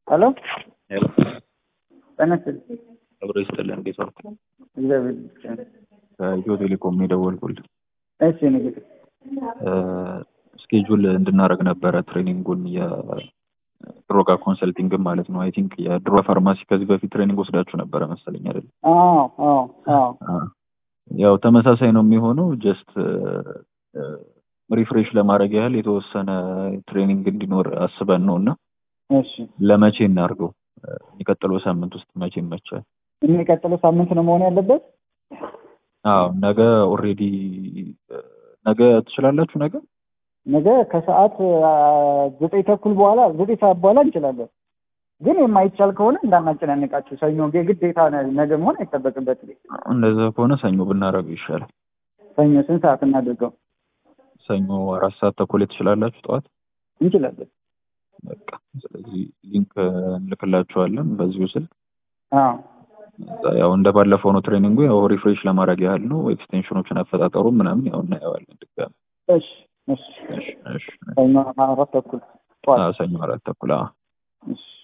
ሄሎ ሄሎ ጤና ይስጥልኝ። አብሮ ይስጥልን። እንዴት ዋልክ? እግዚአብሔር ይመስገን። ከኢትዮ ቴሌኮም ነው የደወልኩልህ። እሺ ንግድ ስኬጁል እንድናደርግ ነበረ ትሬኒንጉን የድሮጋ ኮንሰልቲንግም ማለት ነው። አይ ቲንክ የድሮ ፋርማሲ ከዚህ በፊት ትሬኒንግ ወስዳችሁ ነበረ መሰለኝ አይደል? አዎ አዎ አዎ ያው ተመሳሳይ ነው የሚሆነው። ጀስት ሪፍሬሽ ለማድረግ ያህል የተወሰነ ትሬኒንግ እንዲኖር አስበን ነው እና እሺ ለመቼ እናድርገው? የሚቀጥለው ሳምንት ውስጥ መቼ ይመቻል? የሚቀጥለው ሳምንት ነው መሆን ያለበት። አዎ ነገ ኦልሬዲ ነገ ትችላላችሁ? ነገ ነገ ከሰዓት አ፣ ዘጠኝ ተኩል በኋላ ዘጠኝ ሰዓት በኋላ እንችላለን። ግን የማይቻል ከሆነ እንዳናጨናንቃችሁ ሰኞ ግዴታ ነ- ነገ መሆን አይጠበቅበትም። እንደዛ ከሆነ ሰኞ ብናደርገው ይሻላል። ሰኞ ስንት ሰዓት እናድርገው? ሰኞ አራት ሰዓት ተኩል ትችላላችሁ ጠዋት? እንችላለን። በቃ ስለዚህ ሊንክ እንልክላችኋለን በዚሁ ስልክ። አዎ እዛ ያው እንደ ባለፈው ነው ትሬኒንጉ። ያው ሪፍሬሽ ለማድረግ ያህል ነው። ኤክስቴንሽኖችን አፈጣጠሩ ምናምን ያው እናየዋለን ድጋሚ። እሺ እሺ እሺ እሺ። ሰኞ አራት ተኩል ጠዋት አዎ፣ ሰኞ አራት ተኩል አዎ። እሺ